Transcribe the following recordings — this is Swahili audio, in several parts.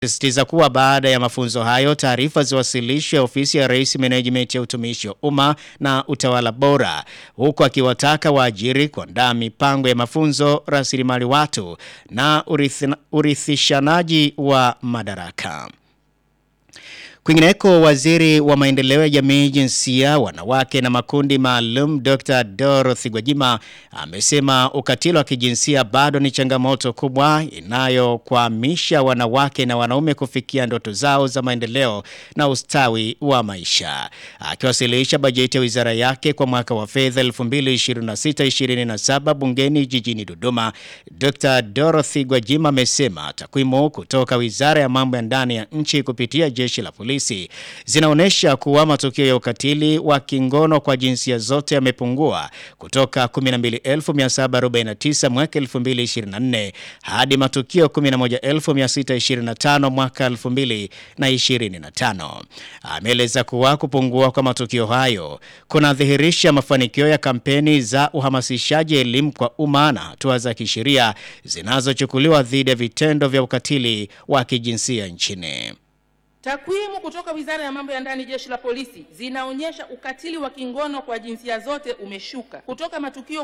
sisitiza kuwa baada ya mafunzo hayo taarifa ziwasilishwe ofisi ya Rais Menejimenti ya utumishi wa umma na utawala bora, huku akiwataka waajiri kuandaa mipango ya mafunzo, rasilimali watu na urithi- urithishanaji wa madaraka. Kwingineko, waziri wa maendeleo ya jamii, jinsia, wanawake na makundi maalum Dr. Dorothy Gwajima amesema ukatili wa kijinsia bado ni changamoto kubwa inayokwamisha wanawake na wanaume kufikia ndoto zao za maendeleo na ustawi wa maisha. Akiwasilisha bajeti ya wizara yake kwa mwaka wa fedha 2026-2027 bungeni jijini Dodoma, Dr. Dorothy Gwajima amesema takwimu kutoka Wizara ya Mambo ya Ndani ya nchi kupitia jeshi la polisi zinaonyesha kuwa matukio ya ukatili wa kingono kwa jinsia zote yamepungua kutoka 12749 mwaka 2024 hadi matukio 11625 mwaka 2025. Ameeleza kuwa kupungua kwa matukio hayo kunadhihirisha mafanikio ya kampeni za uhamasishaji elimu kwa umma na hatua za kisheria zinazochukuliwa dhidi ya vitendo vya ukatili wa kijinsia nchini. Takwimu kutoka Wizara ya Mambo ya Ndani, Jeshi la Polisi zinaonyesha ukatili wa kingono kwa jinsia zote umeshuka kutoka matukio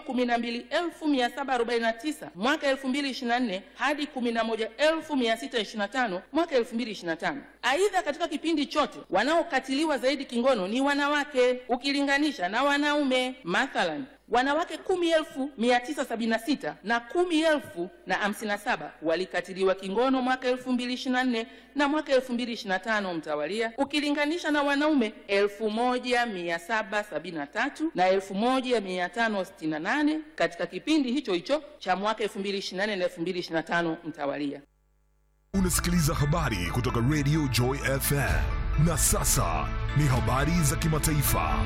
12749 mwaka 2024 hadi 11625 mwaka 2025. Aidha, katika kipindi chote wanaokatiliwa zaidi kingono ni wanawake ukilinganisha na wanaume. Mathalan, wanawake kumi elfu mia tisa sabini na sita na kumi elfu na hamsini na saba walikatiliwa kingono mwaka elfu mbili ishirini na nne na mwaka elfu mbili ishirini na tano mtawalia, ukilinganisha na wanaume elfu moja mia saba sabini na tatu na elfu moja mia tano sitini na nane katika kipindi hicho hicho cha mwaka elfu mbili ishirini na nne na elfu mbili ishirini na tano mtawalia. Unasikiliza habari kutoka Radio Joy FM. Na sasa ni habari za kimataifa.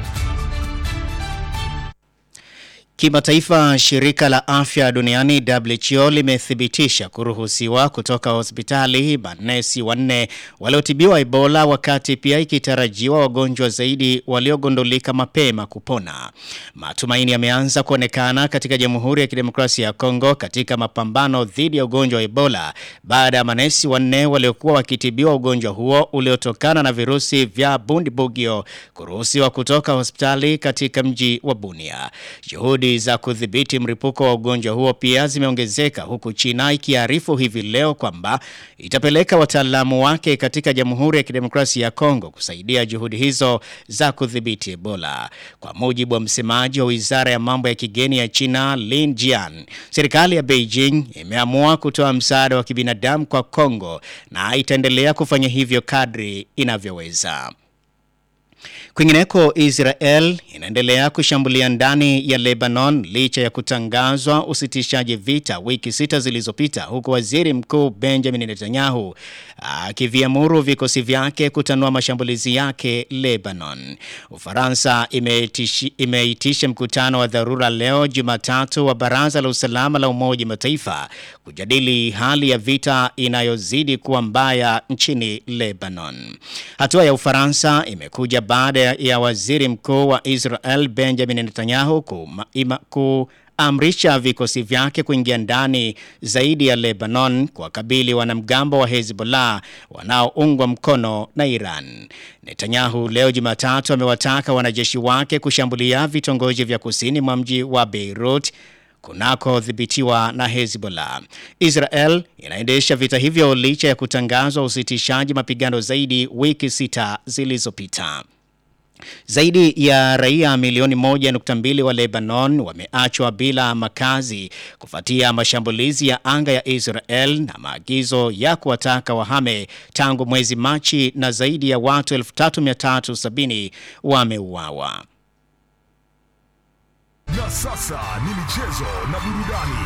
Kimataifa, shirika la afya duniani WHO limethibitisha kuruhusiwa kutoka hospitali manesi wanne waliotibiwa Ebola, wakati pia ikitarajiwa wagonjwa zaidi waliogundulika mapema kupona. Matumaini yameanza kuonekana katika Jamhuri ya Kidemokrasia ya Kongo katika mapambano dhidi ya ugonjwa wa Ebola baada ya manesi wanne waliokuwa wakitibiwa ugonjwa huo uliotokana na virusi vya Bundibugyo kuruhusiwa kutoka hospitali katika mji wa Bunia. Juhudi za kudhibiti mlipuko wa ugonjwa huo pia zimeongezeka huku China ikiarifu hivi leo kwamba itapeleka wataalamu wake katika Jamhuri ya Kidemokrasia ya Kongo kusaidia juhudi hizo za kudhibiti Ebola. Kwa mujibu wa msemaji wa Wizara ya Mambo ya Kigeni ya China, Lin Jian, serikali ya Beijing imeamua kutoa msaada wa kibinadamu kwa Kongo na itaendelea kufanya hivyo kadri inavyoweza. Kwingineko, Israel inaendelea kushambulia ndani ya Lebanon licha ya kutangazwa usitishaji vita wiki sita zilizopita, huku waziri mkuu Benjamin Netanyahu akiviamuru vikosi vyake kutanua mashambulizi yake Lebanon. Ufaransa imeitishi- imeitisha mkutano wa dharura leo Jumatatu wa Baraza la Usalama la Umoja wa Mataifa kujadili hali ya vita inayozidi kuwa mbaya nchini Lebanon. Hatua ya Ufaransa imekuja baada ya waziri mkuu wa Israel Benjamin Netanyahu kuma- ima- kuamrisha vikosi vyake kuingia ndani zaidi ya Lebanon kuwakabili wanamgambo wa Hezbollah wanaoungwa mkono na Iran. Netanyahu leo Jumatatu amewataka wanajeshi wake kushambulia vitongoji vya kusini mwa mji wa Beirut kunakodhibitiwa na Hezbollah. Israel inaendesha vita hivyo licha ya kutangazwa usitishaji mapigano zaidi wiki sita zilizopita. Zaidi ya raia milioni moja nukta mbili wa Lebanon wameachwa bila makazi kufuatia mashambulizi ya anga ya Israel na maagizo ya kuwataka wahame tangu mwezi Machi na zaidi ya watu 3370 wameuawa. Na sasa ni michezo na burudani.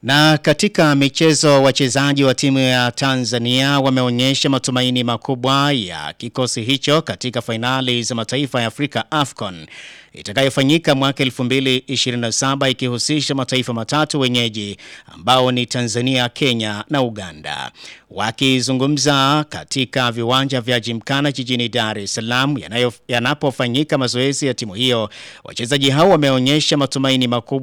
Na katika michezo wachezaji wa timu ya Tanzania wameonyesha matumaini makubwa ya kikosi hicho katika fainali za mataifa ya Afrika AFCON itakayofanyika mwaka 2027 ikihusisha mataifa matatu wenyeji ambao ni Tanzania, Kenya na Uganda. Wakizungumza katika viwanja vya Jimkana jijini Dar es Salaam yanapofanyika mazoezi ya timu hiyo, wachezaji hao wameonyesha matumaini makubwa